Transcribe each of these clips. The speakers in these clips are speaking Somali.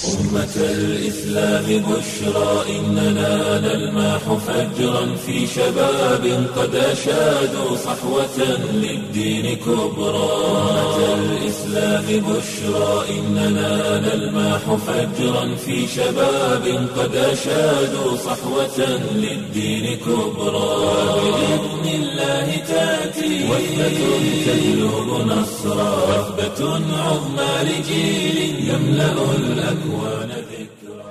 أمة الإسلام بشرى إننا نلمح فجرا في شباب قد أشادوا صحوة للدين كبرى أمة الإسلام بشرى إننا نلمح فجرا في شباب قد أشادوا صحوة للدين كبرى بإذن الله تأتي وثبة تجلب نصرا وثبة عظمى لجيل يملأ الأكوان ذكرا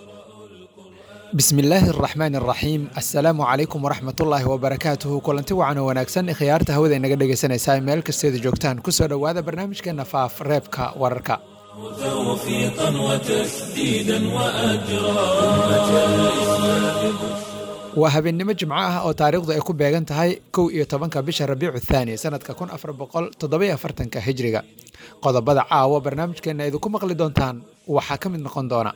bismi illaahi araxmaan araxiim assalaamu calaykum waraxmatullaahi wabarakaatuhu kulanti wacan oo wanaagsan khiyaarta hawada inaga dhegaysanaysaa meel kasteeda joogtaan kusoo dhowaada barnaamijkeena faaf reebka wararka توفيقا وتسديدا وأجرا أمة الإسلام waa habeennimo jimco ah oo taariikhdu ay ku beegan tahay kow iyo tobanka bisha rabiicu thaani sanadka kun afar boqol toddobiyo afartanka hijriga qodobada caawa barnaamijkeena idinku maqli doontaan waxaa ka mid noqon doona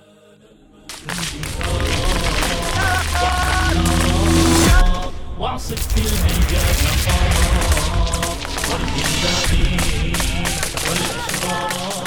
واعصب في الميدان نقاط والجبال والأشرار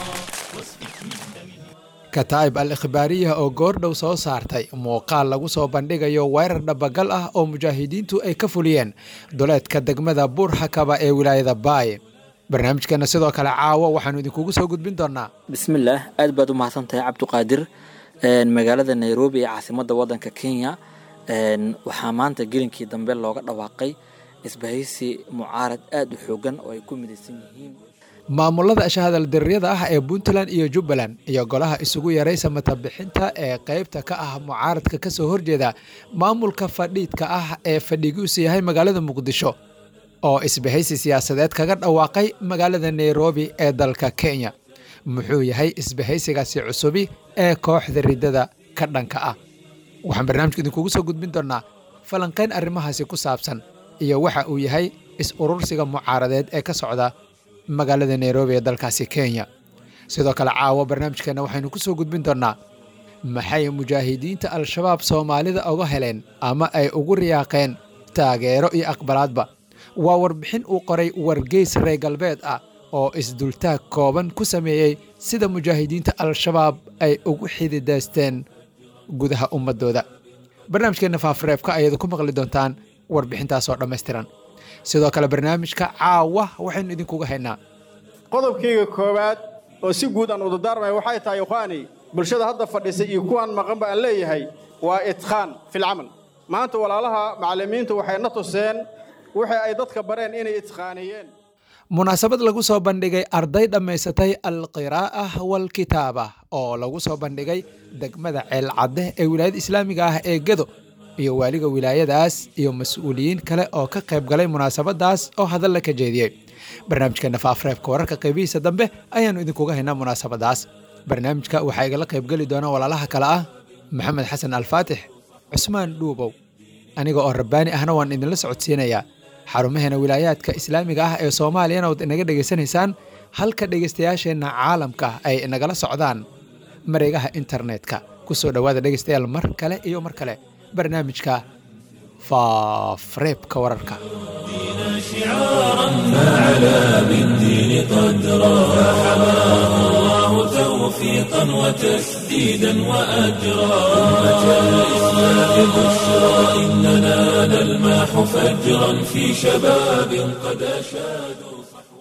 واسفك من دمها kataa'ib al ikhbaariya oo goordhow soo saartay muuqaal lagu soo bandhigayo weerar dhabagal ah oo mujaahidiintu ay ka fuliyeen duleedka degmada buurxakaba ee wilaayada baay barnaamijkeena sidoo kale caawa waxaanu idinkugu soo gudbin doonaa bismillaah aad baad u mahadsan tahay cabdiqaadir Een, magaalada nairobi ee caasimadda waddanka kenya een, waxaa maanta gelinkii dambe looga dhawaaqay isbahaysi mucaarad aada u xoogan oo ay ku midaysan yihiin maamulada shahadaldiriyada ah ee puntland iyo jubbaland iyo golaha isugu yaray samatabixinta ee qeybta ka ah mucaaradka ka soo horjeeda maamulka fadhiidka ah ee fadhigiisu yahay magaalada muqdisho oo isbahaysi siyaasadeed kaga dhawaaqay magaalada nairobi ee dalka kenya muxuu yahay isbahaysigaasi cusubi ee kooxda riddada ka dhanka ah waxaan barnaamijka idinkugu soo gudbin doonaa falanqayn arrimahaasi ku saabsan iyo waxa uu yahay is-urursiga mucaaradeed ee ka socda magaalada nairobi ee dalkaasi kenya sidoo kale caawa barnaamijkeena waxaynu ku soo gudbin doonaa maxay mujaahidiinta al-shabaab soomaalida uga heleen ama ay ugu riyaaqeen taageero iyo aqbalaadba waa warbixin uu qoray wargeys reer galbeed ah oo isdultaag kooban ku sameeyey sida mujaahidiinta al-shabaab ay ugu xididaysteen gudaha ummadooda barnaamijkeena faafreebka ayaad ku maqli doontaan warbixintaasoo dhammaystiran sidoo kale barnaamijka caawa waxaynu idinkuga haynaa qodobkayga koowaad oo si guud aan udadaarmaya waxay tahay ikhwaani bulshada hadda fadhisay iyo kuwaan maqanba aan leeyahay waa idkhaan filcamal maanta walaalaha macallimiintu waxay na tuseen wixii ay dadka bareen inay idkhaaniyeen munaasabad lagu soo bandhigay arday dhammaysatay alqiraa'ah walkitaaba oo lagu soo bandhigay degmada ceelcadde ee wilaayada islaamiga ah ee gedo iyo waaliga wilaayadaas iyo mas-uuliyiin kale oo ka qayb galay munaasabadaas oo hadalla ka jeediyey barnaamijkeena faafreebka wararka qaybihiisa dambe ayaannu idinkuga haynaa munaasabadaas barnaamijka waxaa igala qaybgeli doona walaalaha kale ah maxamed xasan alfaatix cusmaan dhuubow aniga oo rabbaani ahna waan idinla socodsiinayaa xarumaheena wilaayaadka islaamiga ah ee soomaaliyana waad inaga dhegaysanaysaan halka dhegaystayaasheenna caalamka ay inagala socdaan mareegaha internetka ku soo dhowaada dhegaystayaal mar kale iyo mar kale barnaamijka faafreebka wararka شعارا فعلى بالدين قدرا فحماه الله توفيقا وتسديدا وأجرا أمة الإسلام بشرى إننا نلمح فجرا في شباب قد أشادوا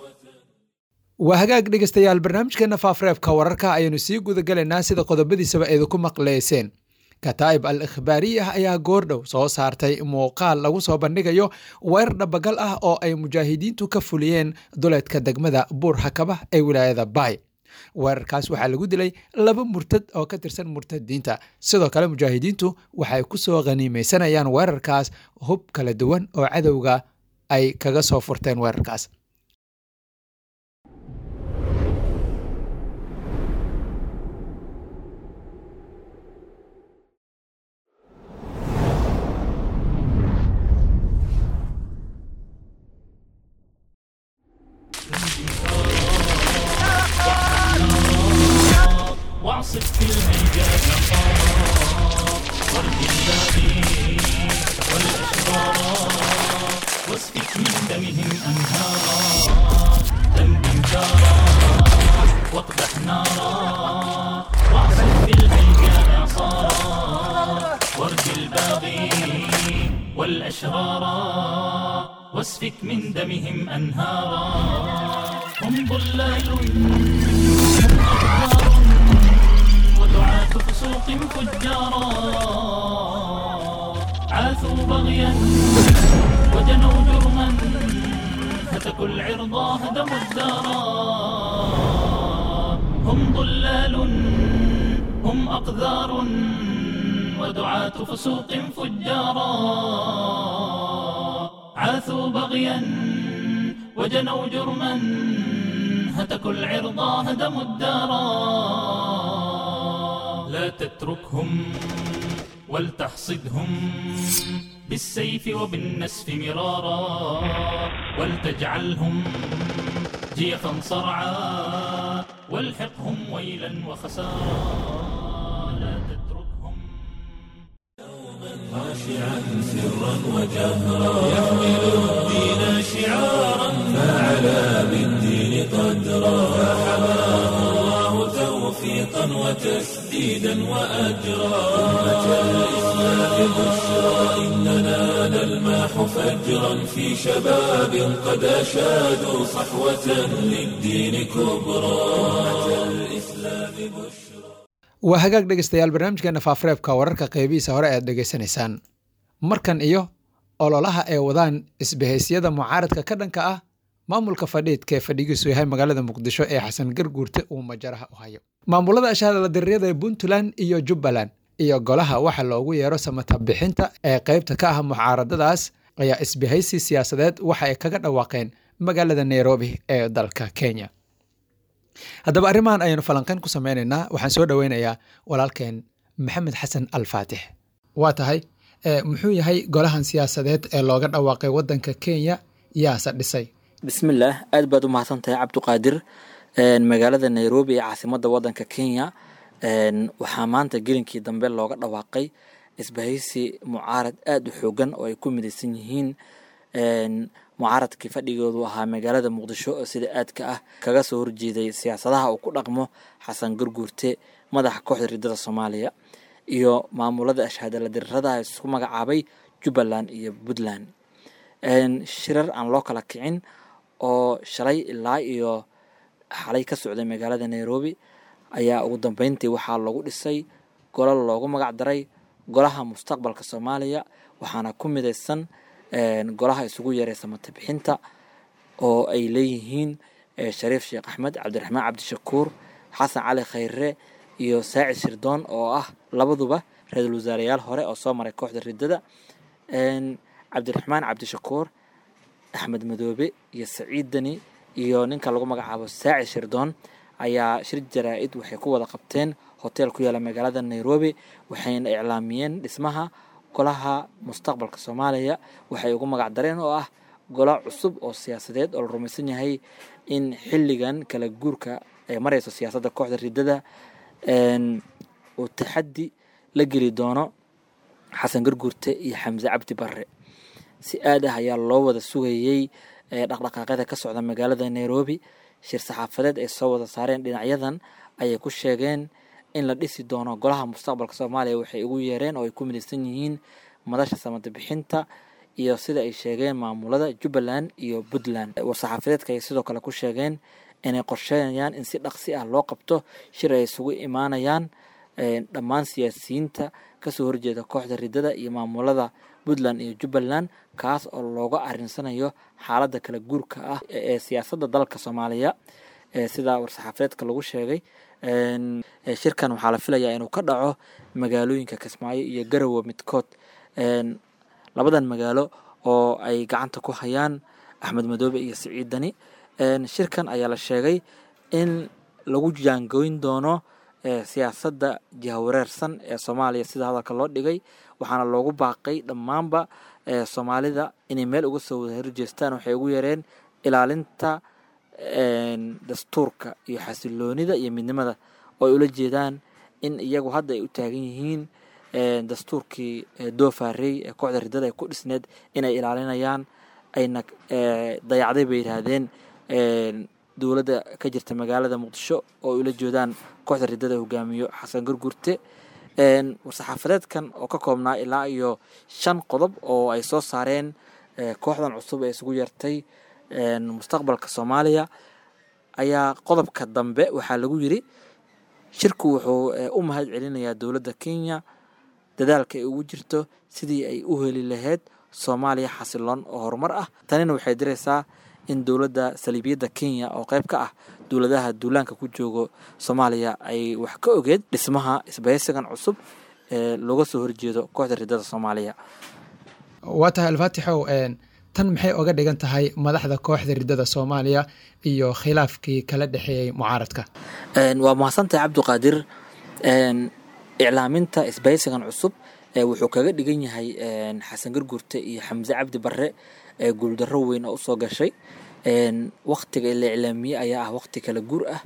waa hagaag dhegaystayaal barnaamijkeena faafreebka wararka ayaanu sii gudagalaynaa sida qodobadiisaba eedaku maqleyseen kataa'ib al ikhbaariyah ayaa goordhow soo saartay muuqaal lagu soo bandhigayo weerar dhabagal ah oo ay mujaahidiintu ka fuliyeen duleedka degmada buur hakaba ee wilaayada baay weerarkaas waxaa lagu dilay laba murtad oo ka tirsan murtadiinta sidoo kale mujaahidiintu waxay ku soo khaniimaysanayaan weerarkaas hub kala duwan oo cadowga ay kaga soo furteen weerarkaas واعصف في الميدان نقاط والجبال والأشرار واسفك من دمهم أنهارا دم جارا واقدح نارا واعصف الباغي والأشرارا واسفك من دمهم أنهارا هم ضلال هم أخبار ودعاة فسوق فجارا عاثوا بغيا وجنوا جرما هتكوا العرضا هدموا الدارا هم ضلال هم أقذار ودعاة فسوق فجارا عاثوا بغيا وجنوا جرما هتكوا العرضا هدموا الدارا لا تتركهم ولتحصدهم بالسيف وبالنسف مرارا ولتجعلهم جيفا صرعا والحقهم ويلا وخسارا لا تتركهم خاشعا سرا وجهرا يحمل الدين شعارا فعلى بالدين قدرا فحماه الله توفيقا وتسديدا واجرا امه الاسلام بشرى اننا نلمح فجرا في شباب قد اشادوا صحوه للدين كبرى امه الاسلام بشرى waa hagaag dhegeystayaal barnaamijkeena faafareebka wararka qeybihiisa hore aad dhegeysanaysaan markan iyo ololaha ay wadaan isbahaysyada mucaaradka ka dhanka ah maamulka fadhiidka ee fadhigiisu yahay magaalada muqdisho ee xasan garguurte uu majaraha u hayo maamulada ashahadala dariryada ee puntland iyo jubbaland iyo golaha waxa loogu yeero samata bixinta ee qeybta ka ah mucaaradadaas ayaa isbahaysi siyaasadeed waxa ay kaga dhawaaqeen magaalada nairobi ee dalka kenya haddaba arrimahan ayaynu falanqeyn ku sameynaynaa waxaan soo dhoweynayaa walaalkeen maxamed xasan alfaatix waa tahay muxuu yahay golahan siyaasadeed ee looga dhawaaqay wadanka kenya yaase dhisay bismillaah aad baad u mahadsantahay cabdiqaadir magaalada nairobi ee caasimada wadanka kenya waxaa maanta gelinkii dambe looga dhawaaqay isbahaysi mucaarad aada u xoogan oo ay ku midaysan yihiin mucaaradkii fadhigoodu ahaa magaalada muqdisho oo sida aadka ah kaga soo horjeeday siyaasadaha uu ku dhaqmo xasan garguurte madaxa kooxda ridada soomaaliya iyo maamulada ashhaadala dirirada isku magacaabay jubbaland iyo puntland shirar aan loo kala kicin oo shalay ilaa iyo xalay ka socday magaalada nairobi ayaa ugu dambeyntii waxaa lagu dhisay golo loogu magac daray golaha mustaqbalka soomaaliya waxaana ku midaysan golaha isugu yeeray samata bixinta oo ay leeyihiin shariif sheekh axmed cabdiraxmaan cabdishakuur xasan cali khayre iyo saacid shirdoon oo ah labaduba ra-iisul wasaareyaal hore oo soo maray kooxda ridada cabdiraxmaan cabdishakuur axmed madoobe iyo saciid deni iyo ninka lagu magacaabo saacid shirdoon ayaa shir jaraa-id waxay ku wada qabteen hotel ku yaala magaalada nairobi waxayna iclaamiyeen dhismaha golaha mustaqbalka soomaaliya waxay ugu magac dareen oo ah golo cusub oo siyaasadeed oo la rumaysan yahay in xilligan kala guurka ay mareyso siyaasadda kooxda ridada uu taxaddi la geli doono xasan garguurte iyo xamse cabdi barre si aad ah ayaa loo wada sugayey dhaqdhaqaaqyada ka socda magaalada nairobi shir saxaafadeed ay soo wada saareen dhinacyadan ayay ku sheegeen in la dhisi doono golaha mustaqbalka soomaaliya waxay ugu yeereen oo ay ku midaysan yihiin madasha samada bixinta iyo sida ay sheegeen maamulada jubbaland iyo puntland war-saxaafadeedka ayay sidoo kale ku sheegeen inay qorsheynayaan in si dhaqsi ah loo qabto shir ay isugu imaanayaan dhammaan siyaasiyiinta kasoo horjeeda kooxda ridada iyo maamulada puntland iyo jubbaland kaas oo looga arinsanayo xaaladda kala guurka ah ee siyaasadda dalka soomaaliya sida war-saxaafadeedka lagu sheegay shirkan waxaa la filayaa inuu ka dhaco magaalooyinka kismaayo iyo garowe midkood labadan magaalo oo ay gacanta ku hayaan axmed madoobe iyo siciid dani shirkan ayaa la sheegay in lagu jaangoyn doono siyaasadda jihawareersan ee soomaaliya sida hadalka loo dhigay waxaana loogu baaqay dhammaanba soomaalida inay meel uga soo wada horjeestaan waxay ugu yareen ilaalinta dastuurka iyo xasiloonida iyo midnimada oo ay ula jeedaan in iyagu hadda ay u taagan yihiin dastuurkii doofaarey ee kooxda ridada ay ku dhisneed inay ilaalinayaan ayna dayacday bay yidhaahdeen dowladda ka jirta magaalada muqdisho oo ay ula jeedaan kooxda ridada hogaamiyo xasan gargurte war-saxaafadeedkan oo ka koobnaa ilaa iyo shan qodob oo ay soo saareen kooxdan cusub ee isugu yeertay mustaqbalka soomaaliya ayaa qodobka dambe waxaa lagu yiri shirku wuxuu u mahad celinayaa dowladda kenya dadaalka ay ugu jirto sidii ay u heli lahayd soomaaliya xasiloon oo horumar ah tanina waxay diraysaa in dowladda saliibiyadda kenya oo qayb ka ah dowladaha duulaanka ku joogo soomaaliya ay wax ka ogeed dhismaha isbahaysigan cusub ee looga soo horjeedo kooxda ridada soomaaliya waa tahay alfaatixow tan maxay oga dhigan tahay madaxda kooxda ridada soomaaliya iyo khilaafkii kala dhexeeyey mucaaradka waa mahadsantahay cabdiqaadir iclaaminta isbahaysigan cusub wuxuu kaga dhigan yahay xasan garguurte iyo xamse cabdi barre ee guuldarro weyn oo usoo gashay waktiga la iclaamiyey ayaa ah wakti kala guur ah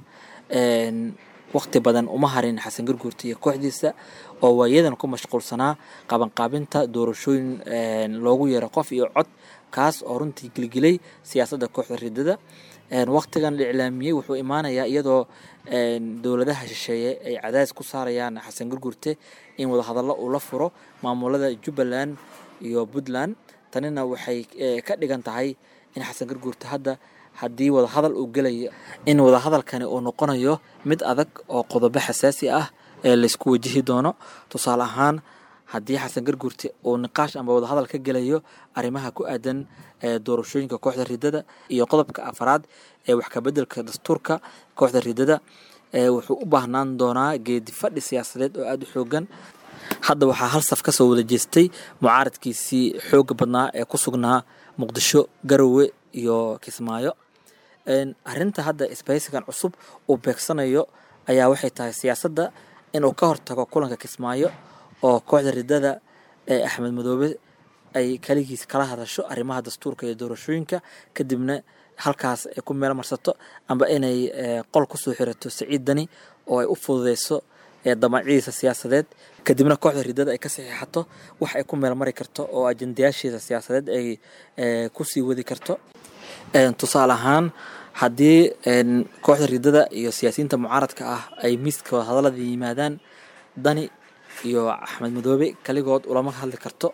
wakti badan uma harin xasan garguurte iyo kooxdiisa oo waayadan ku mashquulsanaa qabanqaabinta doorashooyin loogu yeero qof iyo cod kaas oo runtii gilgilay siyaasadda kooxda ridada waktigan la iclaamiyey wuxuu imaanayaa iyadoo dowladaha shisheeye ay cadaadis ku saarayaan xasan garguurte in wadahadallo uu la furo maamulada jubbaland iyo puntland tanina waxay ka dhigan tahay in xasan garguurte hadda haddii wadahadal uu gelayo in wadahadalkani uu noqonayo mid adag oo qodobo xasaasi ah ee laysku wajihi doono tusaale ahaan haddii xasan garguurte uu niqaash amba wadahadal ka gelayo arrimaha ku aadan doorashooyinka kooxda ridada iyo qodobka afaraad ee wax kabedelka dastuurka kooxda ridada wuxuu u baahnaan doonaa geedi fadhi siyaasadeed oo aada u xoogan hadda waxaa hal saf kasoo wada jeestay mucaaradkiisii xooga badnaa ee ku sugnaa muqdisho garowe iyo kismaayo arinta hadda isbahaysigan cusub uu beegsanayo ayaa waxay tahay siyaasadda inuu ka hortago kulanka kismaayo oo kooxda ridada ee axmed madoobe ay kaligiis kala hadasho arrimaha dastuurka iyo doorashooyinka kadibna halkaas ay ku meel marsato amba inay qol kusoo xirato saciid dani oo ay u fududeyso damacyadiisa siyaasadeed kadibna kooxda ridada ay ka saxiixato wax ay ku meel mari karto oo ajendayaashiisa siyaasadeed ay kusii wadi karto tusaale ahaan haddii kooxda ridada iyo siyaasiyiinta mucaaradka ah ay miiska wadahadalada yimaadaan dani iyo axmed madoobe kaligood ulama hadli karto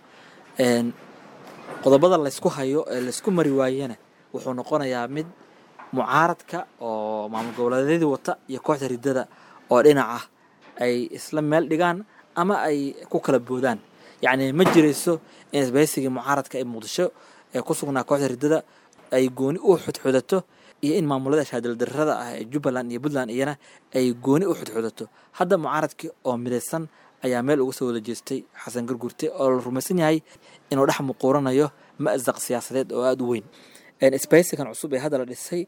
qodobada laysku hayo ee laysku mari waayena wuxuu noqonayaa mid mucaaradka oo maamul goboleedyadii wata iyo kooxda ridada oo dhinac ah ay isla meel dhigaan ama ay ku kala boodaan yacni ma jirayso in isbahaysigii mucaaradka ee muqdisho ee ku sugnaa kooxda ridada ay gooni u xudxudato iyo in maamulada shaadaldarrada ah ee jubbaland iyo puntland iyana ay gooni u xudxudato hadda mucaaradkii oo midaysan ayaa meel uga soo wada jeestay xasan gargurte oo la rumaysan yahay inuu dhex muquuranayo ma'saq siyaasadeed oo aada u weyn isbahaysigan cusub ee hadda la dhisay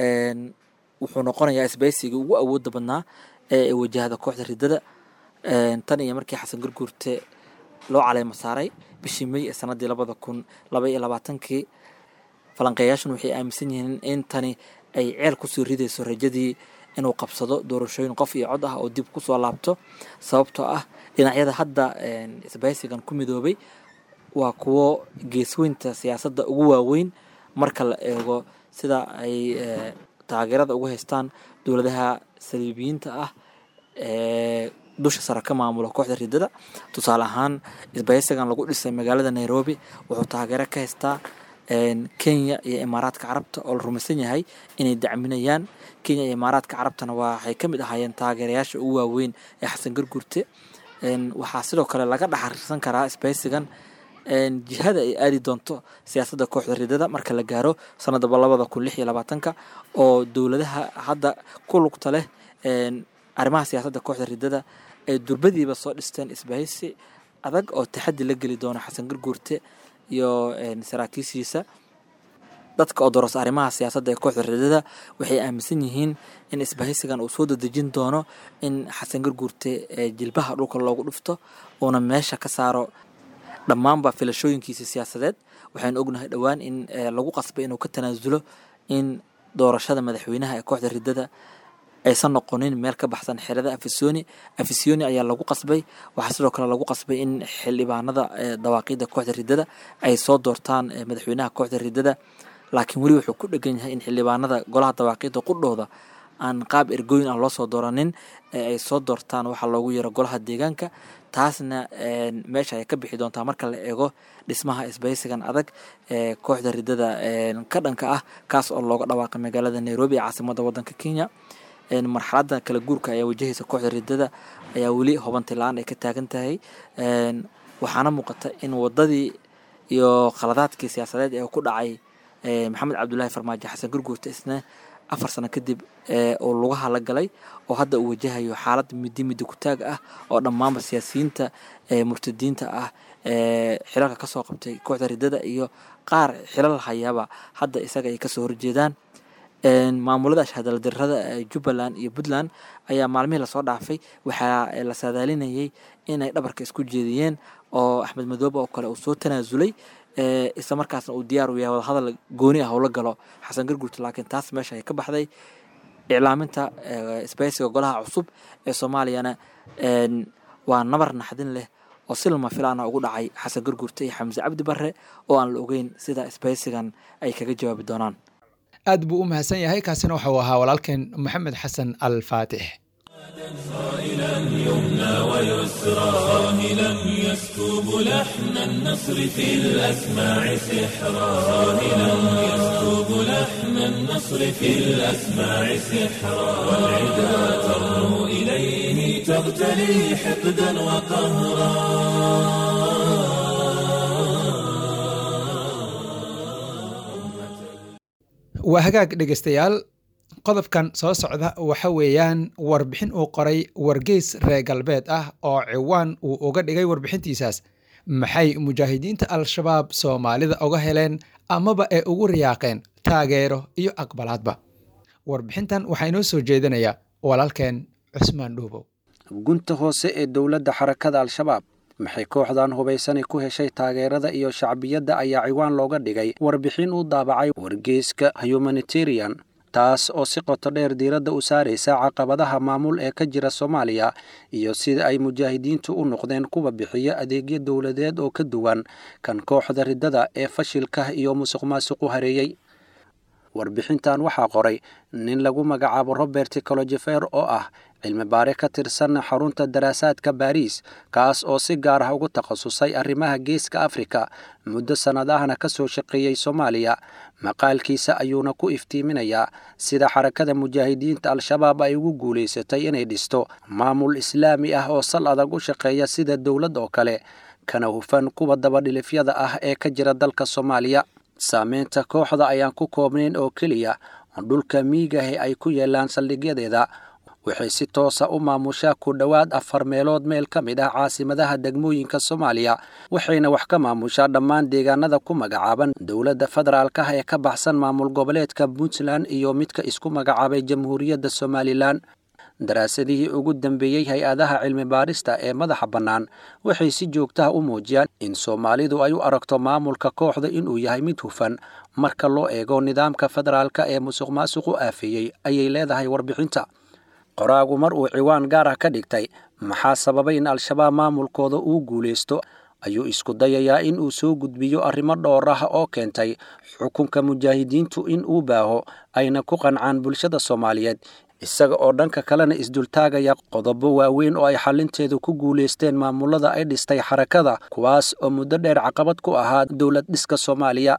wuxuu noqonayaa isbahaysigii ugu awooda badnaa ee wajahda kooxda ridada tan iyo markii xasan garguurte loo caleemo saaray bishii may ee sanadii labada kun laba iyo labaatankii falanqeeyaashan waxay aaminsan yihiin in tani ay ceel kusoo ridayso rajadii inuu qabsado doorashooyin qof iyo cod ah oo dib kusoo laabto sababtoo ah dhinacyada hadda isbahaysigan ku midoobay waa kuwo geesweynta siyaasadda ugu waaweyn marka la eego sida ay taageerada ugu haystaan dowladaha saliibiyiinta ah ee dusha sare ka maamula kooxda ridada tusaale ahaan isbahaysigan lagu dhisay magaalada nairobi wuxuu taageero ka haystaa kenya iyo imaaraadka carabta oo la rumaysan yahay inay dacminayaan kenya iyo imaaraadka carabtana waxay ka mid ahaayeen taageerayaasha ugu waaweyn ee xasan gargurte waxaa sidoo kale laga dhaxariirsan karaa isbahaysigan jihada ay aadi doonto siyaasadda kooxda ridada marka la gaaro sanadaba labada kun lix iyo labaatanka oo dowladaha hadda ku lugta leh arrimaha siyaasadda kooxda ridada ay durbadiiba soo dhisteen isbahaysi adag oo taxaddi la geli doono xasan garguurte iyo saraakiishiisa dadka oo dorasa arrimaha siyaasadda ee kooxda ridada waxay aaminsan yihiin in isbahaysigan uu soo dadejin doono in xasan garguurte jilbaha dhulka loogu dhufto uuna meesha ka saaro dhammaanba filashooyinkiisa siyaasadeed waxaynu ognahay dhowaan in lagu qasbay inuu ka tanaasulo in doorashada madaxweynaha ee kooxda ridada aysan noqonin meel ka baxsan xerada afisoni afisoni ayaa lagu qasbay waxaa sidoo kale lagu qasbay in xildhibaanada dawaaqida kooxda ridada ay soo doortaan madaxweynaha kooxda ridada laakiin weli wuxuu ku dhegan yahay in xildhibaanada golaha dawaaqida qudhooda aan qaab ergooyin ah loo soo dooranin ee ay soo doortaan waxaa loogu yeero golaha deegaanka taasna meesha ay ka bixi doontaa marka la eego dhismaha isbaysigan adag ee kooxda ridada ka dhanka ah kaas oo looga dhawaaqay magaalada nairobi ee caasimada wadanka kenya marxaladda kala guurka ayaa wajahaysa kooxda ridada ayaa weli hubanti la-aan ay ka taagan tahay waxaana muuqata in wadadii iyo khaladaadkii siyaasadeed ee ku dhacay maxamed cabdulaahi farmaajo xasan gurguurta isna afar sano kadib uu lugaha la galay oo hadda uu wajahayo xaalad midi midi kutaag ah oo dhammaanba siyaasiyiinta murtadiinta ah xilalka kasoo qabtay kooxda ridada iyo qaar xilal hayaaba hadda isaga ay kasoo horjeedaan maamulada ashhadaladirada jubbaland iyo puntland ayaa maalmihii lasoo dhaafay waxaa la saadaalinayay inay dhabarka isku jeediyeen oo axmed madoobe oo kale uu soo tanaasulay isla markaasna uu diyaar u yahay wadahadal gooni ah ula galo xasan garguurta laakiin taas meesha ay ka baxday iclaaminta sbaysiga golaha cusub ee soomaaliyana waa nabar naxdin leh oo si lama filaana ugu dhacay xasan garguurta iyo xamse cabdi barre oo aan la ogeyn sida sbaysigan ay kaga jawaabi doonaan aad buu u mahadsan yahay kaasina waxauu ahaa walaalkeen maxamed xasan al faatix صائلا يمنى ويسرى صاهلا يسكب لحن النصر في الأسماع سحرا صاهلا يسكب لحن النصر في الأسماع سحرا والعدا ترنو إليه تغتلي حقدا وقهرا waa hagaag dhegeystayaal qodobkan soo socda waxa weeyaan warbixin uu qoray wargeys reer galbeed ah oo ciwaan uu uga dhigay warbixintiisaas maxay mujaahidiinta al-shabaab soomaalida uga heleen amaba ee ugu riyaaqeen taageero iyo aqbalaadba warbixintan waxaa inoo soo jeedinayaa walaalkeen cusmaan dhuubow gunta hoose ee dowladda xarakada al-shabaab maxay kooxdan hubaysani ku heshay taageerada iyo shacbiyadda ayaa ciwaan looga dhigay warbixin uu daabacay wargeyska humanitarian taas oo si qoto dheer diiradda u saaraysa caqabadaha maamul ee ka jira soomaaliya iyo sida ay mujaahidiintu u noqdeen kuwa bixiya adeegyo dowladeed oo ka duwan kan kooxda riddada ee fashilka iyo musuq maasuqu hareeyey warbixintan waxaa qoray nin lagu magacaabo robert colojefer oo ah cilmi baare ka tirsan xarunta daraasaadka baariis kaas oo si gaar ah ugu takhasusay arrimaha geeska afrika muddo sannadahana ka soo shaqeeyey soomaaliya maqaalkiisa ayuuna ku iftiiminayaa sida xarakada mujaahidiinta al-shabaab ay ugu guulaysatay inay dhisto maamul islaami ah oo sal adag u shaqeeya sida dowlad oo kale kana hufan kuwa dabadhilifyada ah ee ka jira dalka soomaaliya saameynta kooxda ayaan ku koobnayn oo keliya dhulka miigahe ay ku yeelaan saldhigyadeeda waxay si toosa u maamushaa ku dhowaad afar meelood meel ka mid ah caasimadaha degmooyinka soomaaliya waxayna wax ka maamushaa dhammaan deegaanada ku magacaaban dowladda federaalka ee ka baxsan maamul goboleedka puntland iyo midka isku magacaabay jamhuuriyadda somalilan daraasadihii ugu dambeeyey hay-adaha cilmi baarista ee madaxa bannaan waxay si joogtaha u muujiyaan in soomaalidu ay u aragto maamulka kooxda inuu yahay mid hufan marka loo eego nidaamka federaalka ee musuq maasuqu aafeeyey ayay leedahay warbixinta qoraagu mar uu ciwaan gaar ah ka dhigtay maxaa sababay in al-shabaab maamulkooda uu guulaysto ayuu isku dayayaa in uu soo gudbiyo arrimo dhowr ah oo keentay xukunka mujaahidiintu in uu baaho ayna ku qancaan bulshada soomaaliyeed isaga oo dhanka kalena isdultaagaya qodobo waaweyn oo ay xalinteedu ku guulaysteen maamulada ay dhistay xarakada kuwaas oo muddo dheer caqabad ku ahaa dowlad dhiska soomaaliya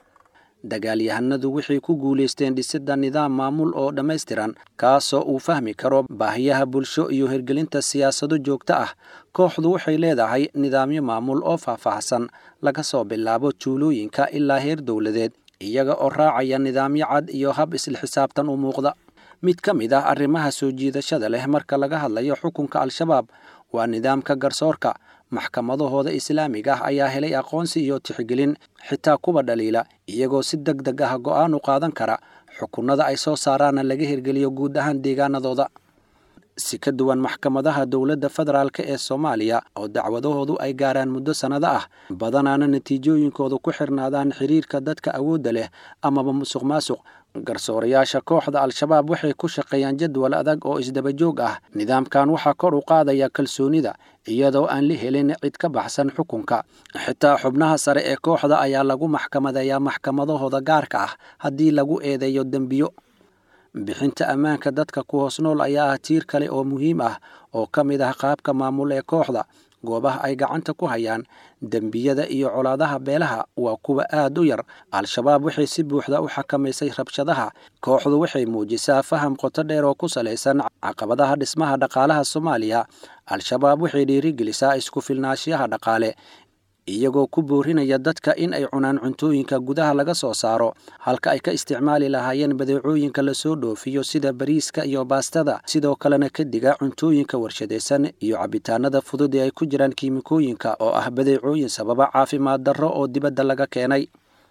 dagaalyahanadu waxay ku guulaysteen dhisidda nidaam maamul oo dhammaystiran kaasoo uu fahmi karo baahiyaha bulsho iyo hirgelinta siyaasado joogto ah kooxdu waxay leedahay nidaamyo maamul oo faahfaahsan laga soo bilaabo juulooyinka ilaa heer dowladeed iyaga oo raacaya nidaamyo cad iyo hab isla xisaabtan u muuqda mid ka mid ah arrimaha soo jiidashada leh marka laga hadlayo xukunka al-shabaab waa nidaamka garsoorka maxkamadahooda islaamiga ah ayaa helay aqoonsi iyo tixgelin xitaa kuwa dhaliila iyagoo si deg deg ah go'aan u qaadan kara xukunada ay soo saaraanna laga hirgeliyo guud ahaan deegaanadooda si ka duwan maxkamadaha dowladda federaalk ee soomaaliya oo dacwadahoodu ay gaaraan muddo sannado ah badanaana natiijooyinkoodu ku xirnaadaan xiriirka dadka awoodda leh amaba musuq maasuq garsoorayaasha kooxda al-shabaab waxay ku shaqeeyaan jadwal adag oo isdabajoog ah nidaamkan waxaa kor u qaadaya kalsoonida iyadoo aan la helin cid ka baxsan xukunka xitaa xubnaha sare ee kooxda ayaa lagu maxkamadeeyaa maxkamadahooda gaarka ah haddii lagu eedeeyo dembiyo bixinta ammaanka dadka ku hoos nool ayaa ah tiir kale oo muhiim ah oo ka mid ah qaabka maamul ee kooxda goobaha ay gacanta ku hayaan dembiyada iyo colaadaha beelaha waa kuwa aad u yar al-shabaab waxay si buuxda u xakamaysay rabshadaha kooxdu waxay muujisaa faham qoto dheer oo ku salaysan caqabadaha dhismaha dhaqaalaha soomaaliya al-shabaab waxay dhiirigelisaa isku filnaashiyaha dhaqaale iyagoo ku boorinaya dadka in ay cunaan cuntooyinka gudaha laga soo saaro halka ay ka isticmaali lahaayeen badeecooyinka lasoo dhoofiyo sida bariiska iyo baastada sidoo kalena ka diga cuntooyinka warshadaysan iyo cabitaanada fudud ee ay ku jiraan kiimikooyinka oo ah badeecooyin sababa caafimaad darro oo dibadda laga keenay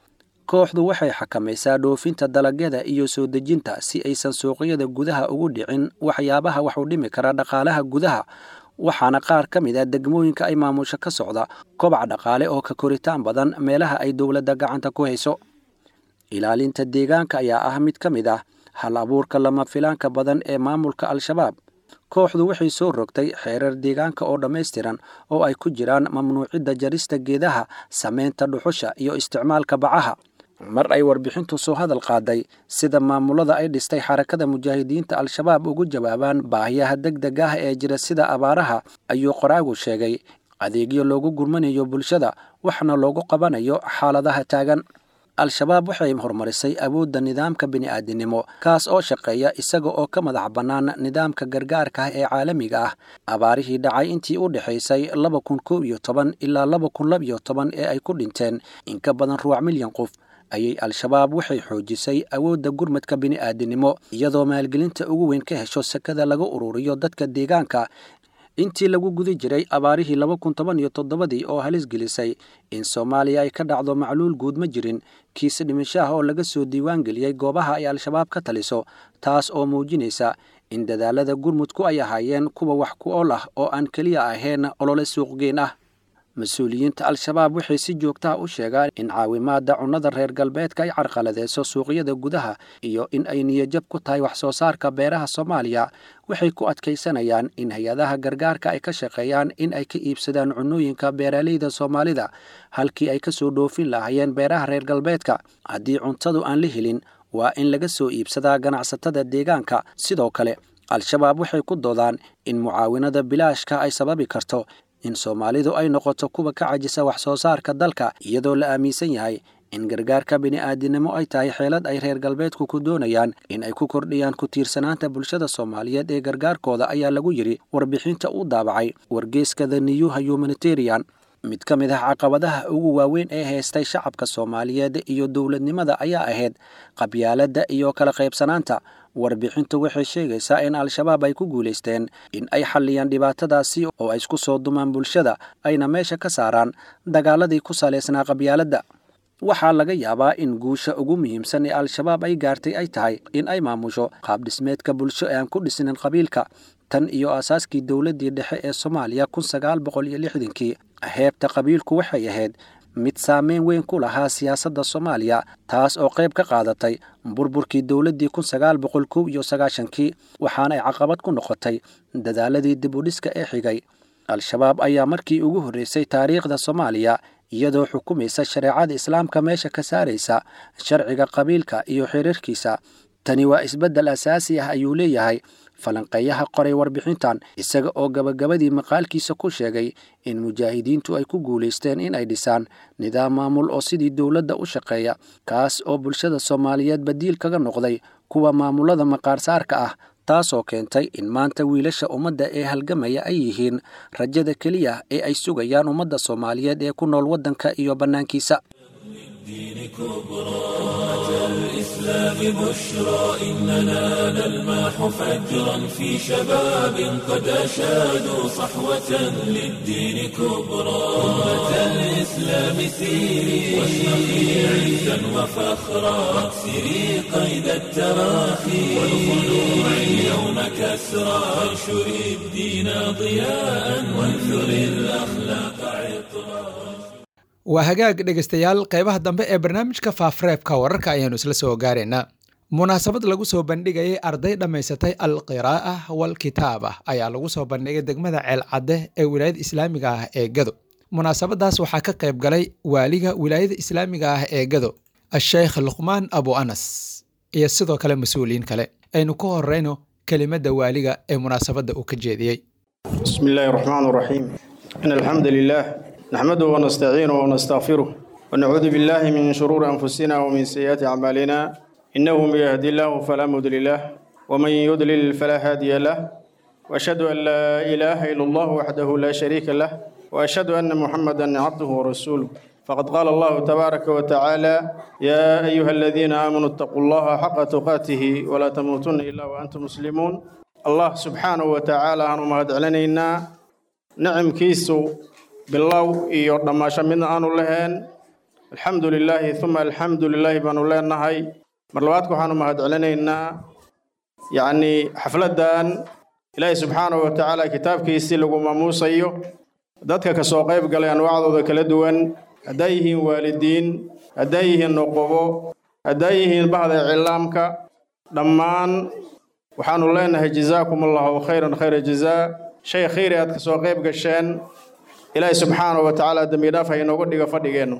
kooxdu waxay xakamaysaa dhoofinta dalagyada iyo soo dejinta si aysan suuqyada gudaha ugu dhicin waxyaabaha wax u dhimi kara dhaqaalaha gudaha waxaana qaar ka mid a degmooyinka ay maamusho ka socda kobac dhaqaale oo ka koritaan badan meelaha ay dowladda gacanta ku hayso ilaalinta deegaanka ayaa ah mid ka mid ah hal abuurka lama filaanka badan ee maamulka al-shabaab kooxdu waxay soo rogtay xeerar deegaanka oo dhammaystiran oo ay ku jiraan mamnuucidda jarista geedaha sameynta dhuxusha iyo isticmaalka bacaha mar ay warbixintu soo hadal qaaday sida maamulada ay dhistay xarakada mujaahidiinta al-shabaab ugu jawaabaan baahiyaha deg deg ah ee jira sida abaaraha ayuu qoraagu sheegay adeegyo loogu gurmanayo bulshada waxna loogu qabanayo xaaladaha taagan al-shabaab waxay horumarisay awoodda nidaamka bini'aadinimo kaas oo shaqeeya isaga oo ka madax bannaan nidaamka gargaarka ah ee caalamiga ah abaarihii dhacay intii u dhexaysay laba kun koob iyo toban ilaa laba kun lab iyo toban ee ay ku dhinteen in ka badan ruuc milyan qof ayay al-shabaab waxay xoojisay awoodda gurmadka bini'aadinimo iyadoo maalgelinta ugu weyn ka hesho sakada laga ururiyo dadka deegaanka intii lagu guda jiray abaarihii laba kun toban iyo toddobadii oo halis gelisay in soomaaliya ay ka dhacdo macluul guud ma jirin kiis dhimishaha oo laga soo diiwaan geliyey goobaha ay al-shabaab ka taliso taas oo muujinaysa in dadaalada gurmudku ay ahaayeen kuwa wax ku ool ah oo aan keliya ahayn olole suuqgeyn ah mas-uuliyiinta al-shabaab waxay si joogtaha u sheegaan in caawimaadda cunnada reer galbeedka ay carqaladeyso suuqyada gudaha iyo in ay niyajab ku tahay wax soo saarka beeraha soomaaliya waxay ku adkaysanayaan in hay-adaha gargaarka ay ka shaqeeyaan in ay ka iibsadaan cunnooyinka beeraleyda soomaalida halkii ay ka soo dhoofin lahaayeen beeraha reer galbeedka haddii cuntadu aan la helin waa in laga soo iibsadaa ganacsatada deegaanka sidoo kale al-shabaab waxay ku doodaan in mucaawinada bilaashka ay sababi karto in soomaalidu ay noqoto kuwa ka cajisa wax soo saarka dalka iyadoo la aaminsan yahay in gargaarka bini'aadinimo ay tahay xeelad ay reer galbeedku ku doonayaan in ay ku kordhiyaan ku tiirsanaanta bulshada soomaaliyeed ee gargaarkooda ayaa lagu yidhi warbixinta uu daabacay wargeeska the niyuha humanitarian mid ka mid ah caqabadaha ugu waaweyn ee haystay shacabka soomaaliyeed iyo dowladnimada ayaa ahayd qabyaaladda iyo kala qaybsanaanta warbixintu waxay sheegaysaa in al-shabaab ay ku guulaysteen in ay xalliyaan dhibaatadaasi oo ay isku soo dumaan bulshada ayna meesha ka saaraan dagaaladii ku salaysnaa qabyaaladda waxaa laga yaabaa in guusha ugu muhiimsan ee al-shabaab ay gaartay ay tahay in ay maamusho qaabdhismeedka bulsho ee aan ku dhisnin qabiilka tan iyo aasaaskii dowladdii dhexe ee soomaaliya kun sagaal boqol iyo lixdankii heebta qabiilku waxay ahayd mid saameyn weyn ku lahaa siyaasadda soomaaliya taas oo qayb ka qaadatay burburkii dowladdii kun sagaal boqol kow iyo sagaashankii waxaana ay caqabad ku noqotay dadaaladii dib u dhiska ee xigay al-shabaab ayaa markii ugu horreysay taariikhda soomaaliya iyadoo xukumaysa shareecada islaamka meesha ka saaraysa sharciga qabiilka iyo xiriirkiisa tani waa isbeddel asaasi ah ayuu leeyahay falanqeeyaha qoray warbixintan isaga oo gabagabadii maqaalkiisa ku sheegay in mujaahidiintu ay ku guulaysteen in ay dhisaan nidaam maamul oo sidii dowladda u shaqeeya kaas oo bulshada soomaaliyeed badiil kaga noqday kuwa maamulada maqaarsaarka ah taasoo keentay in maanta wiilasha ummadda ee halgamaya ay yihiin rajada keliya ee ay sugayaan ummadda soomaaliyeed ee ku nool waddanka iyo bannaankiisa الإسلام بشرى إننا نلمح فجرا في شباب قد أشادوا صحوة للدين كبرى أمة الإسلام سيري واشرقي عزا وفخرا واكسري قيد التراخي والخلوع اليوم كسرى وانشري الدين ضياء وانثري الأخلاق عطرا waa hagaag dhegaystayaal qaybaha dambe ee barnaamijka faafreebka wararka ayaanu isla soo gaaraynaa munaasabad lagu soo bandhigayay arday dhammaysatay alqiraa'a walkitaaba ayaa lagu soo bandhigay degmada ceelcadde ee wilaayada islaamiga ah ee gado munaasabadaas waxaa ka qayb galay waaliga wilaayada islaamiga ah ee gado a-sheekh luqmaan abu anas iyo sidoo kale mas-uuliyiin kale aynu ku horeyno kelimadda waaliga ee munaasabadda uu ka jeediyey بسم الله الرحمن الرحيم إن الحمد لله نحمده ونستعينه ونستغفره ونعوذ بالله من شرور أنفسنا ومن سيئات أعمالنا إنه من يهدي الله فلا مضل له ومن يضلل فلا هادي له وأشهد أن لا إله إلا الله وحده لا شريك له وأشهد أن محمدا عبده ورسوله فقد قال الله تبارك وتعالى يا أيها الذين آمنوا اتقوا الله حق تقاته ولا تموتن إلا وأنتم مسلمون الله سبحانه وتعالى أنو مهد علينا نعم كيسو بالله إيو دماشا من أنو لهن الحمد لله ثم الحمد لله بانو لهن هاي مرلواتكو حانو مهد علينا يعني حفلة دان إلهي سبحانه وتعالى كتاب كيسي لغو ماموسيو dadka ka soo qayb galay anwaacdooda kala duwan hadday yihiin waalidiin hadday yihiin nuqubo hadday yihiin bahda iclaamka dhammaan waxaanu leenahay jazaakum allahu khayran khayra jazaa shay khayri aad ka soo qayb gasheen ilaahay subxaanahu wa tacaala dembi dhaaf ha inoogu dhiga fadhigeennu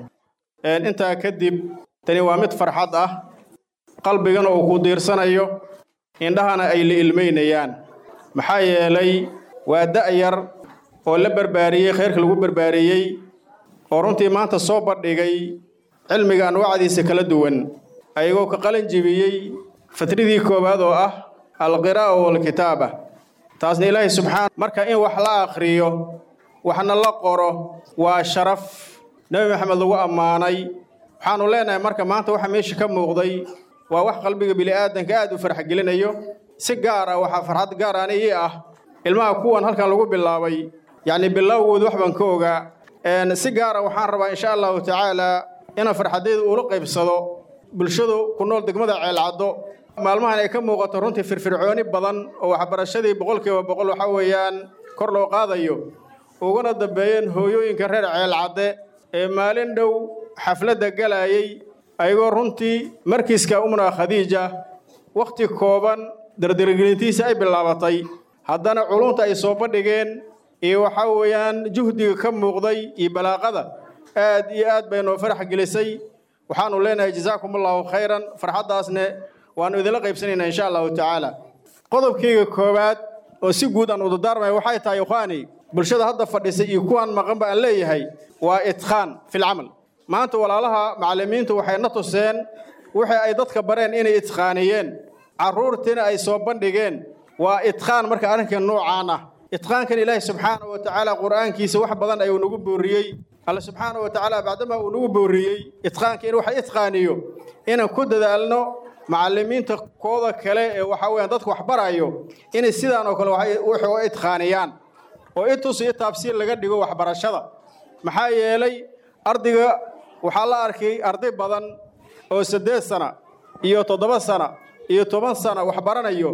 intaa kadib tani waa mid farxad ah qalbigana uu ku diirsanayo indhahana ay la ilmaynayaan maxaa yeelay waa da'yar oo la barbaariyey khayrka lagu barbaariyey oo runtii maanta soo bandhigay cilmiga anwaacdiisa kala duwan ayagoo ka qalin jibiyey fatridii koowaad oo ah alqiraa'a walkitaaba taasna ilaahay subxaana marka in wax la akhriyo waxna la qoro waa sharaf nebi maxamed lagu ammaanay waxaanu leenahay marka maanta waxa meesha ka muuqday waa wax qalbiga bini'aadanka aad u farxgelinayo si gaar ah waxaa farxad gaar ani ii ah ilmaha kuwan halkan lagu bilaabay yacni bilowgooda wax baan ka ogaa si gaara waxaan rabaa insha allahu tacaala inaan farxadayda ula qaybsado bulshadu ku nool degmada ceelcaddo maalmahan ay ka muuqato runtii firfircooni badan oo waxbarashadii boqolkiiba boqol waxa weeyaan kor loo qaadayo ugana dambeeyeen hooyooyinka reer ceelcadde ee maalin dhow xafladda galayay ayagoo runtii markiiska umna khadiija wakhti kooban dardargelintiisa ay bilaabatay haddana culunta ay soo bandhigeen iyo waxaa weeyaan juhdiga ka muuqday iyo balaaqada aad iyo aad bay noo farax gelisay waxaanu leenahay jazaakum allahu khayran farxaddaasne waannu idinla qaybsanaynaa insha allahu tacaala qodobkayga koowaad oo si guud aan udadaarmay waxay tahay ikhwaani bulshada hadda fadhisay iyo kuwaan maqanba aan leeyahay waa itqaan filcamal maanta walaalaha macallimiintu waxay na tuseen wixii ay dadka bareen inay itqaaniyeen carruurtiina ay soo bandhigeen waa itqaan marka arrinka noocaan ah itqaankan ilaahi subxaanahu wa tacaala qur'aankiisa wax badan ayuu nagu booriyey alle subxaanahu wa tacaala bacdama uu nagu booriyey itqaanka in waxa itqaaniyo inaan ku dadaalno macallimiinta kooda kale ee waxa weeyaan dadka wax barayo inay sidaan oo kale waxay u itqaaniyaan oo intus iyo taabsiir laga dhigo waxbarashada maxaa yeelay ardayga waxaa la arkay arday badan oo siddeed sana iyo toddoba sana iyo toban sana wax baranayo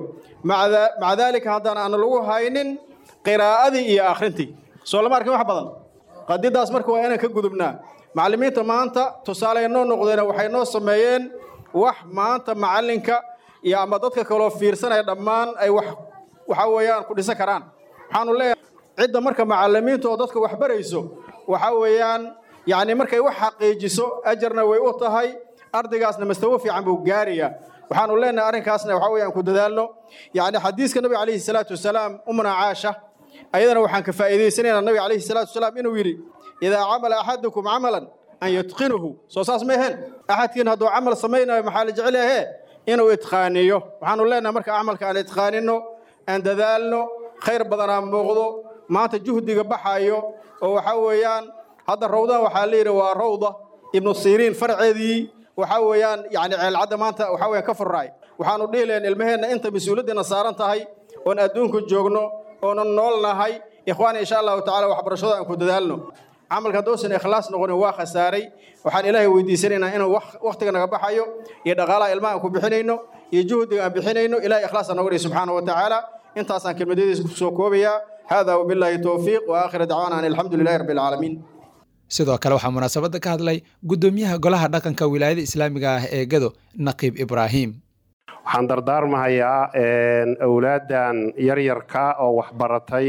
maca daalika haddaan aan lagu haynin qiraa'adii iyo akhrintii soo lama arkin wax badan qadidaas marka waa inaan ka gudubnaa macallimiinta maanta tusaale noo noqdeen waxay noo sameeyeen wax maanta macallinka iyo ama dadka kaloo fiirsanaya dhammaan ay wax waxa weeyaan ku dhisan karaan waxaanu leeyahay cidda marka macallimiinta oo dadka wax barayso waxa weeyaan yacni markay wax xaqiijiso ajarna way u tahay ardaygaasna mastawo fiican buu gaarayaa waxaanu leenahay arrinkaasna waxa weeyaan ku dadaalno yacni xadiiska nabiga calayhi salaatu wasalaam umna caasha ayadana waxaan ka faa'iidaysanaynaa nabiga calayhi salaatu wasalaam inuu yidhi idaa camala axadukum camalan an yutqinuhu soo saas ma aheen axadkiin hadduu camal samaynayo maxaa la jecel yahe inuu itqaaniyo waxaanu leenahay marka camalka aan itqaaninno aan dadaalno khayr badanaa muuqdo maanta juhdiga baxayo oo waxa weeyaan hadda rawdan waxaa la yidhi waa rawda ibnu siriin farceedii waxaa weeyaan yani ceelcadda maanta waxa weeyaan ka furraay waxaanu dhihi lahayn ilmaheenna inta mas-uuliyaddiina saaran tahay oon adduunku joogno oonan nool nahay ikhwaani insha allahu tacala waxbarashada aan ku dadaalno camalka haddousan ikhlaas noqonin waa khasaaray waxaan ilaahay weydiisanaynaa inuu wakhtiga naga baxayo iyo dhaqaalaha ilmaha aan ku bixinayno iyo juhdiga aan bixinayno ilahay ikhlaasa nooga dhihi subxaanahu wa tacaala intaasaan kelmadadiisa ku soo koobayaa hada wabilaahi towfiiq wa aakhira dacwaana an alxamdu lilahi rabbi alcaalamiin sidoo kale waxaa munaasabadda ka hadlay guddoomiyaha golaha dhaqanka wilaayada islaamiga ah ee gado naqiib ibraahim waxaan dardaarmahayaa awlaaddan yaryarka oo waxbaratay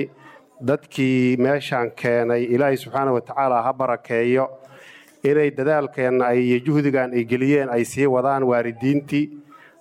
dadkii meeshaan keenay ilaahay subxaana wa tacaala ha barakeeyo inay dadaalkeenna iyo juhdigan ay geliyeen ay sii wadaan waalidiintii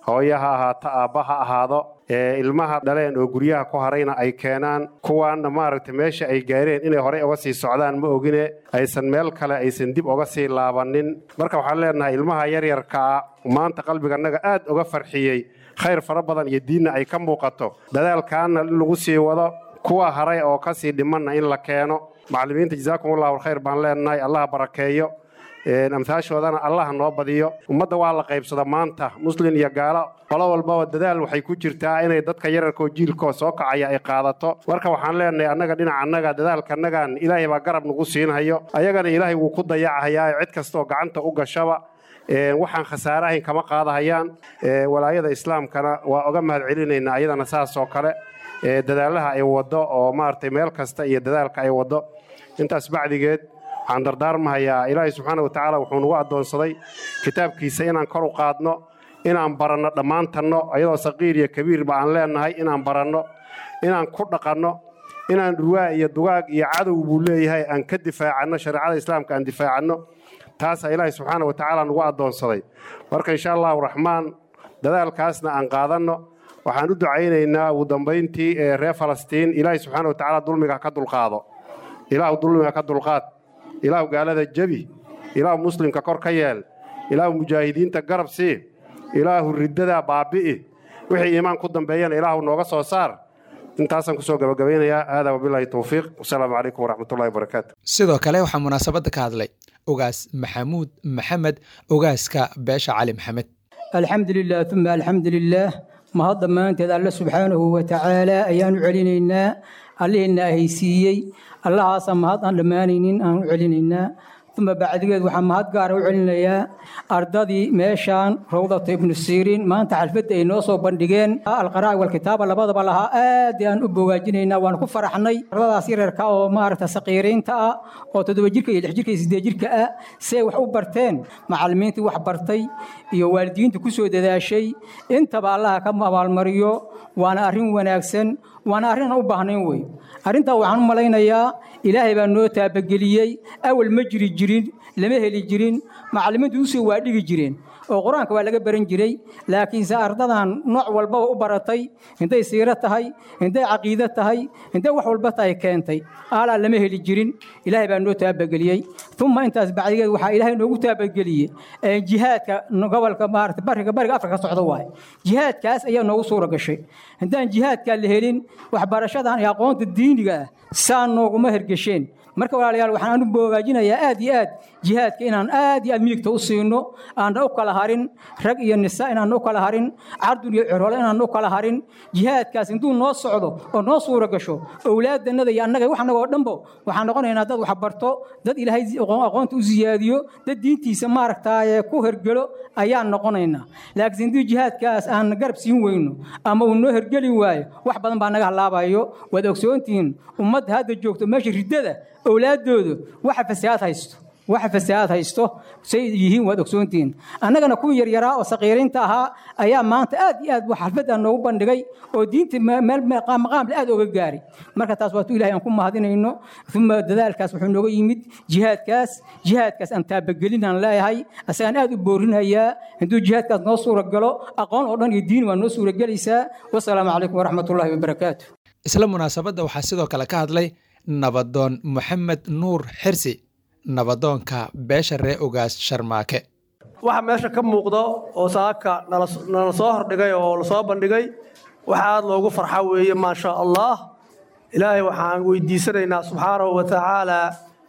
hooyo ha ahaato aabba ha ahaado ilmaha dhaleen oo guryaha ku harayna ay keenaan kuwaanna maaragtay meesha ay gaareen inay horey uga sii socdaan ma ogine aysan meel kale aysan dib uga sii laabanin marka waxaan leenahay ilmaha yaryarkaa maanta qalbigannaga aad uga farxiyey khayr fara badan iyo diinna ay ka muuqato dadaalkaana in lagu sii wado kuwa haray oo ka sii dhimanna in la keeno macallimiinta jazaakumullahu alkhayr baan leenahay allaha barakeeyo amhaashoodana allaha noo badiyo ummadda waa la qaybsada maanta muslin iyo gaalo qolo walbaba dadaal waxay ku jirtaa inay dadka yararkoo jiilkoo soo kacaya ay qaadato marka waxaan leenahay annaga dhinaca annaga dadaalkanagan ilaahay baa garab nagu siinhayo ayagana ilaahay wuu ku dayacahayaa cid kastaoo gacanta u gashaba waxaan khasaare ahayn kama qaadahayaan walaayada islaamkana waa oga mahad celinaynaa ayadana saas oo kale dadaalaha ay wado oo maaragtay meel kasta iyo dadaalka ay wado intaas bacdigeed waxaan dardaarmahayaa ilaahay subxaana watacaala wuxuu nagu addoonsaday kitaabkiisa inaan kor u qaadno inaan baranno dhammaantanno ayadoo saqiir iyo kabiirba aan leenahay inaan baranno inaan ku dhaqanno inaan dhurwaa iyo dugaag iyo cadow buu leeyahay aan ka difaacanno shareecada islaamka aan difaacanno taasaa ilaahay subxaana watacaala nagu addoonsaday marka insha allahu raxmaan dadaalkaasna aan qaadanno waxaan u ducaynaynaa ugu dambayntii ee reer falastiin ilaahay subxaana watacaala dulmiga ka dulqaado ilaahu dulmiga ka dulqaad ilaahu gaalada jebi ilaahu muslimka kor ka yeel ilaahu mujaahidiinta garab sii ilaahu riddadaa baabi'i wixii iimaan ku dambeeyana ilaahu nooga soo saar intaasaan kusoo gabagabaynayaa aadaa wabilaahi towfiiq wasalaamu calaykum waraxmatullahi wabarakaatu sidoo kale waxaa munaasabadda ka hadlay ogaas maxamuud maxamed ogaaska beesha cali maxamed alxamdu lilah uma alxamdu lilaah mahad dhammaanteed alle subxaanahu watacaala ayaan u celinaynaa allihiina ahaysiiyey allahaasa mahad aan dhammaanaynin aan u celinaynaa uma bacdigeed waxaa mahad gaara u celinayaa ardadii meeshaan rawdata ibnu siiriin maanta xalfadda ay noo soo bandhigeen alqaraa'i walkitaaba labadaba lahaa aad aan u bogaajinaynaa waan ku faraxnay ardadaas yareerka oo maaragta saqiiriinta ah oo toddoba jirka iyo lix jirka iyo siddeed jirka ah si ay wax u barteen macallimiintii wax bartay iyo waalidiinta ku soo dadaashay intaba allaha ka abaalmariyo waana arrin wanaagsan waana arrin aan u baahnayn wey arrintaa waxaan u malaynayaa ilaahay baa noo taabageliyey awal ma jiri jirin lama heli jirin macallimiintu usoo waa dhigi jireen oo qur-aanka waa laga baran jiray laakiinse ardadan nooc walbaba u baratay intay siiro tahay intay caqiido tahay intay wax walba tahay keentay aalaa lama heli jirin ilaahay baa noo taabageliyey uma intaas bacdigeed waxaa ilaahay noogu taabageliyey jihaadka gobolka maarata bariga bariga afrika ka socda waaye jihaadkaas ayaa noogu suura gashay haddaan jihaadkaa la helin waxbarashadan iyo aqoonta diiniga ah saa nooguma hergesheen marka walaalayaal waxaan anu boogaajinayaa aad iyo aad jihaadka inaan aad iyo aad miigta u siino aanna u kala harin rag iyo nisa inaanna u kala harin cardun iyo cirole inaanna u kala harin jihaadkaas intuu noo socdo oo noo suura gasho owlaadannada iyo annaga wax annagoo dhanbo waxaan noqonaynaa dad wax barto dad ilaahay aqoonta u siyaadiyo dad diintiisa maaragtaaye ku hergelo ayaan noqonaynaa laakiin intuu jihaadkaas aan garab siin weyno ama uu noo hergeli waayo wax badan baa naga halaabayo waad ogsoontihiin ummadda hadda joogto meesha riddada owlaaddoodu waxa fasahaad haysto waxa fasahaad haysto say yihiin waad ogsoontihiin annagana kuwii yaryaraa oo saqiiriinta ahaa ayaa maanta aad iyo aad xalfadda noogu bandhigay oo diinta meel maqaamle aad oga gaaray marka taas waatuu ilahay aan ku mahadinayno uma dadaalkaas wuxuu nooga yimid jihaadkaas jihaadkaas aan taabagelinaan leeyahay asagaan aad u boorinayaa hadduu jihaadkaas noo suura galo aqoon oo dhan iyo diin waa noo suura gelaysaa wasalaamu calaykum waraxmatullaahi wabarakaatu isla munaasabadda waxaa sidoo kale ka hadlay nabadoon moxamed nuur xirsi nabadoonka beesha ree ogaas sharmaake waxa meesha ka muuqda oo saaka nala soo hordhigay oo lasoo bandhigay waxa aad loogu farxa weeye maasha allah ilaahay waxaan weydiisanaynaa subxaanahu wa tacaalaa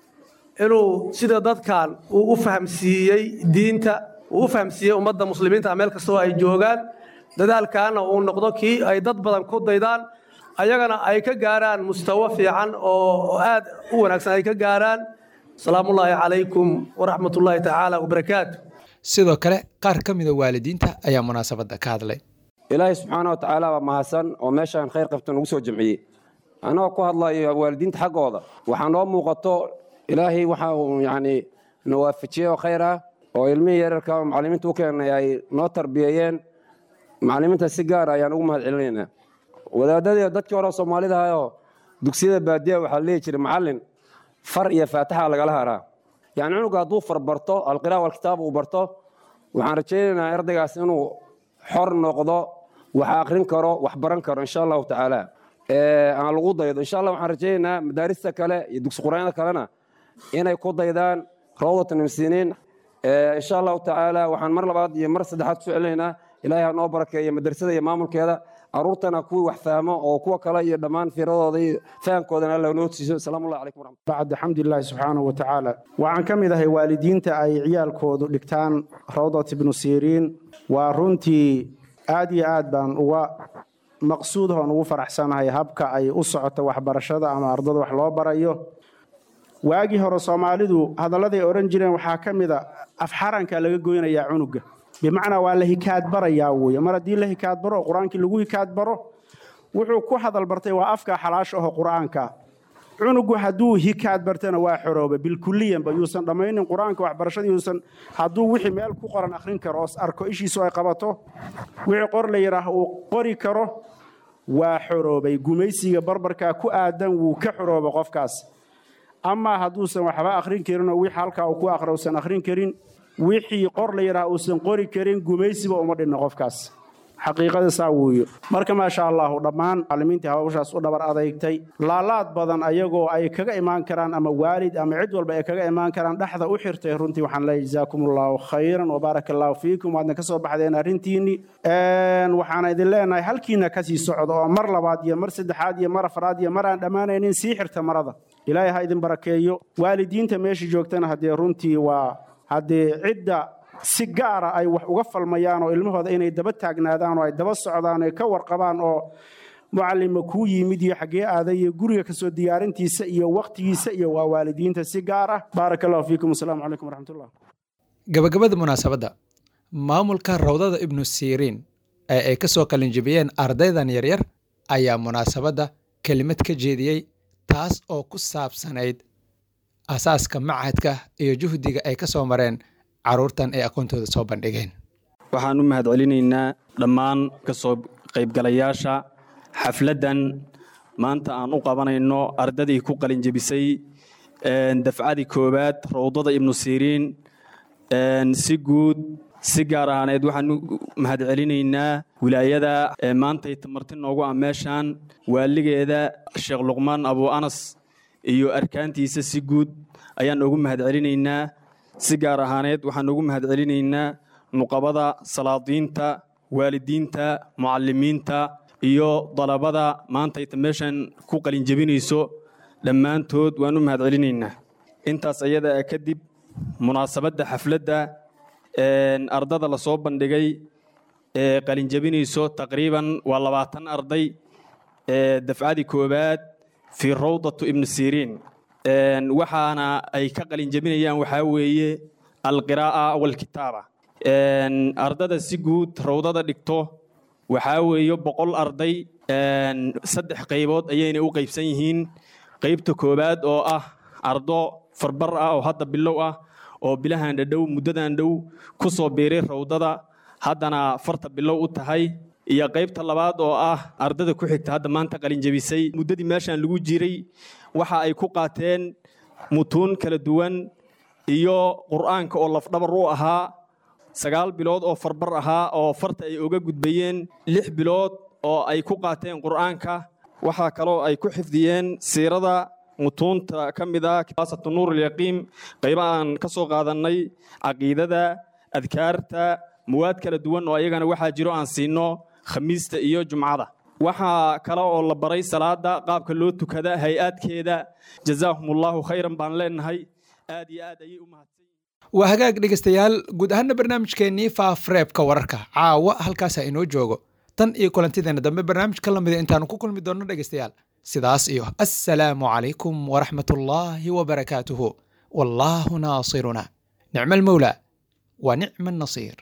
inuu sida dadkan uu u fahamsiiyey diinta uu u fahamsiiyey ummadda muslimiinta meel kastoo ay joogaan dadaalkaana uu noqdo kii ay dad badan ku daydaan ayagana ay ka gaaraan mustawo fiican oo aad u wanaagsan ay ka gaaraan salaamullaahi calaykum waraxmatullaahi tacaala wabarakaatu sidoo kale qaar ka mida waalidiinta ayaa munaasabadda ka hadlay ilaahay subxaana wa tacaala waa mahadsan oo meeshaan khayr qabta nagu soo jamciyey annagoo ku hadlayo waalidiinta xaggooda waxaa noo muuqato ilaahay waxa uu yacni na waafajiyey oo khayr ah oo ilmihii yararka oo macallimiinta u keenay ay noo tarbiyeeyeen macallimiinta si gaara ayaan ugu mahad celinaynaa wadaadadii dadkii hore soomaalida ahayoo dugsiyada baadiya waxaa leeyi jiray macallin far iyo faataxa lagala haraa yacni cunuga hadduu far barto alqiraa walkitaab uu barto waxaan rajaynaynaa ardaygaas inuu xor noqdo wax akrin karo wax baran karo insha allahu tacaala aan lagu daydo insha allah waxaan rajaynaynaa madaarista kale iyo dugsi quraanada kalena inay ku daydaan rawdatan muslimiin insha allahu tacaala waxaan mar labaad iyo mar saddexaad ku celinaynaa ilaahay ha noo barakeeyo madrasada iyo maamulkeeda caruurtana kuwii wax fahmo oo kuwa kale iyo dhammaan fiiradooda iyo fahamkoodana alla noo siiso asalaamu allah calaykum waraxmat bacd xamdilaahi subxaanahu wa tacaala waxaan ka mid ahay waalidiinta ay ciyaalkoodu dhigtaan rawdat ibnu siriin waa runtii aad iyo aad baan uga maqsuudahoon ugu faraxsanahay habka ay u socoto waxbarashada ama ardada wax loo barayo waagii hore soomaalidu hadalladay odhan jireen waxaa ka mid a afxaranka laga goynayaa cunuga bimacnaa waa la hikaad barayaa weye mar haddii la hikaad baro oo qur-aankii lagu hikaad baro wuxuu ku hadal bartay waa afka xalaasha aho qur-aanka cunugu hadduu hikaad bartana waa xorooba bilkuliyanba yuusan dhammaynin qur-aanka waxbarashada yuusan hadduu wixii meel ku qoran akhrin karo oo arko ishiisu ay qabato wixii qor la yidhaah uu qori karo waa xoroobay gumaysiga barbarkaa ku aadan wuu ka xorooba qofkaas amaa hadduusan waxba akhrin karinoo wixii halkaa uu ku aqra usan akhrin karin wixii qor la yidhaah uusan qori karin gumaysiba uma dhinno qofkaas xaqiiqada saa weeyo marka maasha allahu dhammaan macallimiintii hawshaas u dhabar adeygtay laalaad badan ayagoo ay kaga imaan karaan ama waalid ama cid walba ay kaga imaan karaan dhexda u xirtay runtii waxaan leeyahay jazaakum allahu khayran wabaaraka allahu fiikum waadna ka soo baxdeen arrintiinni waxaana idin leenahay halkiina kasii socdo oo mar labaad iyo mar saddexaad iyo mar afraad iyo mar aan dhammaanaynin sii xirta marada ilaahay ha idin barakeeyo waalidiinta meesha joogtana haddee runtii waa haddee cidda si gaara ay wax uga falmayaan oo ilmahooda inay daba taagnaadaan oo ay daba socdaan ay ka warqabaan oo mucalima kuu yimid iyo xaggee aaday iyo guriga kasoo diyaarintiisa iyo wakhtigiisa iyo waa waalidiinta si gaar ah baaraka allahu fiikum wasalaamu calaykum waraxmatullah gabagabada munaasabadda maamulka rawdada ibnu siriin ee ay ka soo qalinjibiyeen ardaydan yaryar ayaa munaasabadda kelimad ka jeediyey taas oo ku saabsanayd asaaska machadka iyo juhdiga ay ka soo mareen carruurtan ay aqoontooda soo bandhigeen waxaan u mahad celinaynaa dhammaan ka soo qaybgalayaasha xafladdan maanta aan u qabanayno ardadii ku qalinjebisay dafcadii koowaad rawdada ibnu siriin si guud si gaar ahaaneed waxaan u mahad celinaynaa wilaayada maantay tamarti noogu ah meeshaan waaligeeda sheekh luqmaan abu anas iyo arkaantiisa si guud ayaan ugu mahad celinaynaa si gaar ahaaneed waxaan ugu mahad celinaynaa nuqabada salaadiinta waalidiinta mucalimiinta iyo dalabada maantayta meeshan ku qalinjebinayso dhammaantood waan u mahad celinaynaa intaas ayada ah kadib munaasabadda xafladda ardada la soo bandhigay ee qalinjebinayso taqriiban waa labaatan arday dafcadii koowaad fii rawdatu ibnu siriin waxaana ay ka qalinjebinayaan waxaa weeye alqiraa'a walkitaaba ardada si guud rawdada dhigto waxaa weeye boqol arday saddex qaybood ayayna u qaybsan yihiin qaybta koowaad oo ah ardo farbar ah oo hadda bilow ah oo bilahan dhadhow muddadan dhow ku soo biiray rawdada haddana farta bilow u tahay iyo qaybta labaad oo ah ardada ku xigta hadda maanta qalinjebisay muddadii meeshan lagu jiray waxa ay ku qaateen mutuun kala duwan iyo qur'aanka oo lafdhabar u ahaa sagaal bilood oo farbar ahaa oo farta ay uga gudbayeen lix bilood oo ay ku qaateen qur'aanka waxaa kaloo ay ku xifdiyeen siirada mutuunta ka mid ah kibaasatu nuur alyaqiim qayba aan ka soo qaadannay caqiidada adkaarta muwaad kala duwan oo ayagana waxaa jiro aan siinno khamiista iyo jumcada waxaa kale oo la baray salaada qaabka loo tukada hay-aadkeeda jazaahumullahu khayran baan leenahay aad iyo aad ayay u mahadsan waa hagaag dhegaystayaal guud ahaana barnaamijkeennii faafreebka wararka caawa halkaasaa inoo joogo tan iyo kulantideena dambe barnaamijka lamida intaanu ku kulmi doonno dhegaystayaal sidaas iyo assalaamu calaykum waraxmat ullaahi wabarakaatuhu wallaahu naasiruna nicma almawlaa wa nicma annasiir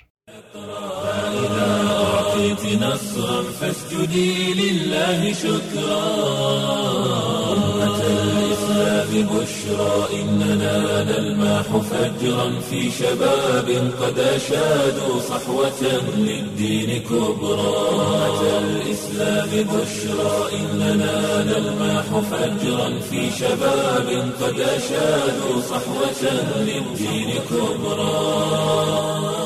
أعطيت نصرا فاسجدي لله شكرا أمة الإسلام بشرى إننا نلمح فجرا في شباب قد أشادوا صحوة للدين كبرى أمة الإسلام بشرى إننا نلمح فجرا في شباب قد أشادوا صحوة للدين كبرى